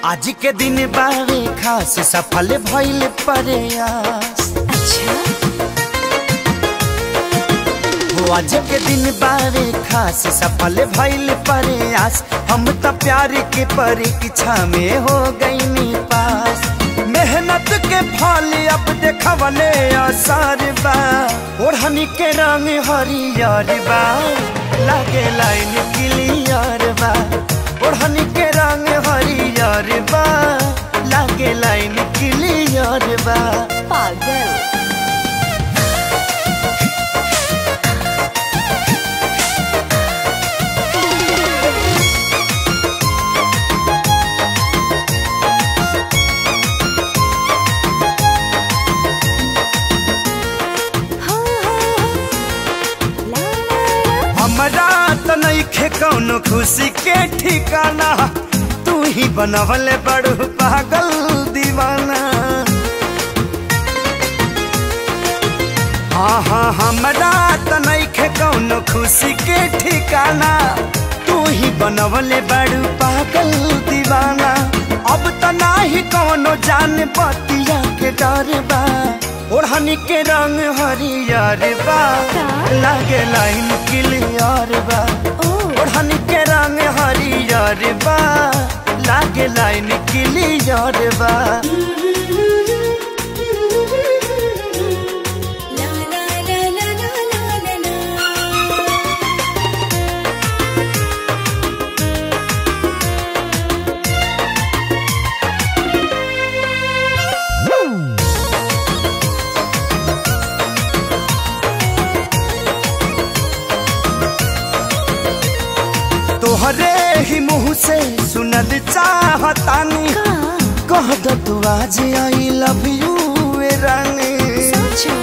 आज के दिन बारे खास सफल भइल प्रयास अच्छा हो आज के दिन बारे खास सफल भइल प्रयास हम त प्यार के परीक्षा में हो गईनी पास मेहनत के फल अब देखवले असर बा ओढ़नी के रंग हरियर बा लागे लाइन क्लियर बा ओढ़नी के रंग हरियर बा लागे लाइन क्लियर बा पागल हो, हो, ला, ला, ला। हमरा त नइखे कौनो खुशी के ठिकाना तू ही बनवले बड़ू पागल दीवाना हाँ हाँ हमरा त नइखे कौनो खुशी के ठिकाना तू ही बनवले बड़ू पागल दीवाना अब त नाही कौनो जान बतिया के डर बा ओढ़नी के रंग हरियर बा का? लागे लाइन क्लियर बा ओ ओढ़नी के रंग हरियर बा लागे लाइन क्लियर बा ला, ला, ला, ला, ला, ला, ला, ला। तोहरे ही मुँह से सुनल चाहतानी का? कह दो तू आज आई लव यू रानी सोचो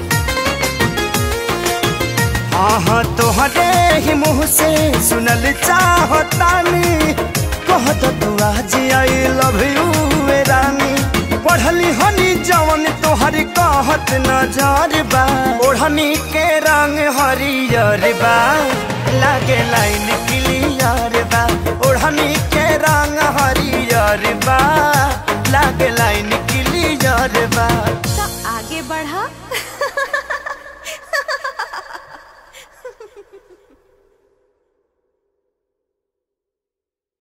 हाँ हाँ तोहरे ही मुँह से सुनल चाहतानी कह दो तू आज आई लव यू रानी पढ़ली हनी जवन तोहर कहत नजर बा ओढ़नी के रंग हरियर बा लागे लाइन क्लियर बा ओढ़नी के रंग हरियर बा लागे लाइन क्लियर बा तो आगे बढ़ा